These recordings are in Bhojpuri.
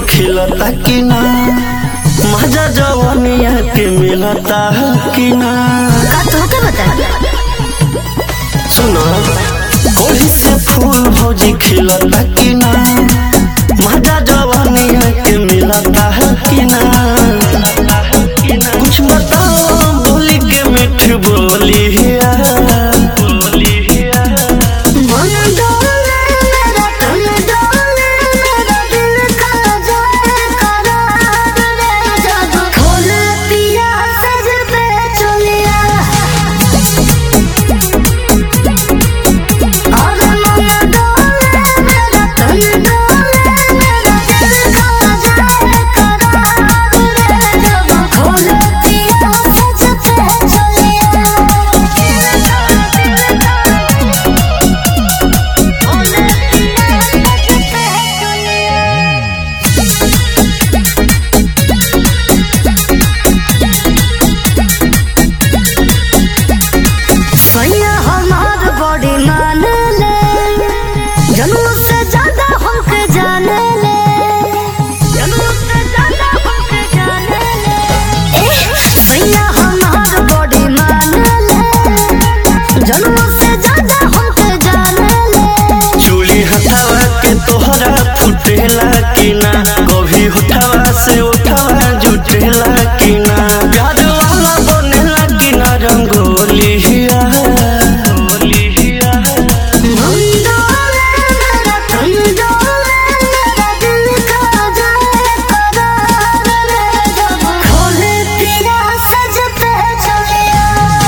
खिलता कि ना मजा जवानिया के मिलता कि ना का तोहके बता सुनो कोई से फूल भौजी खिलता कि ना मजा जवानिया के मिलता कि ना कुछ बताओ बोली के मिठ बोलिया बोलिया मन डोले मेरा तन डोले मेरा दिल का जाए करार रे जब खोले पिया सज पे चलिया और मन डोले मेरा तन डोले मेरा दिल का जाए करार रे जब खोले पिया सज पे सैया हमार बड़ी मान ले जनू से ज्यादा हमके जाने ले जनू से ज्यादा हमके जाने ले एह, सैया हमार बड़ी मान ले जनू से ज्यादा हमके जाने ले चूड़ी हटावा के तोहरा फुटेला कि ना कभी उठावा से उठावा जुटेला कि ना प्यार वाला बनेला कि ना रंगोलिया मंदोले मेरा तन डोले मेरा दिल का जाए करार रे जब खोले पिया सज पे चलिया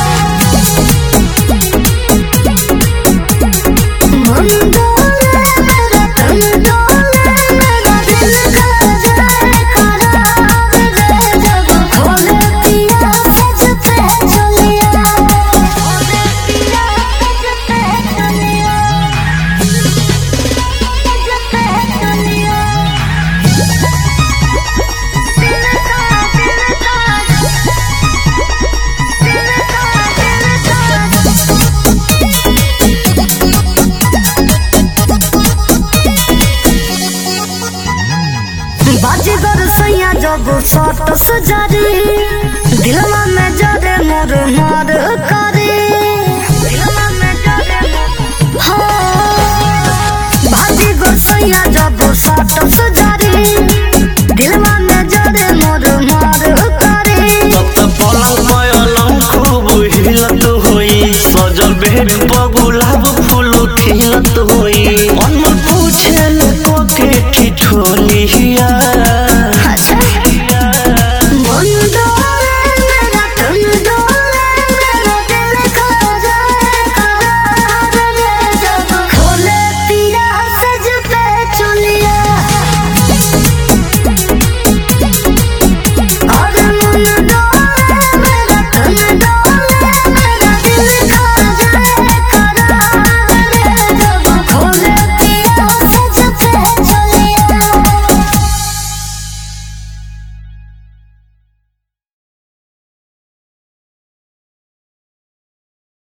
मंदोले मेरा तन डोले मेरा दिल का जाए करार रे जब खोले पिया सज पे चलिया खोले पिया सज पे चलिया बाजीगर सैया जब सट सजारी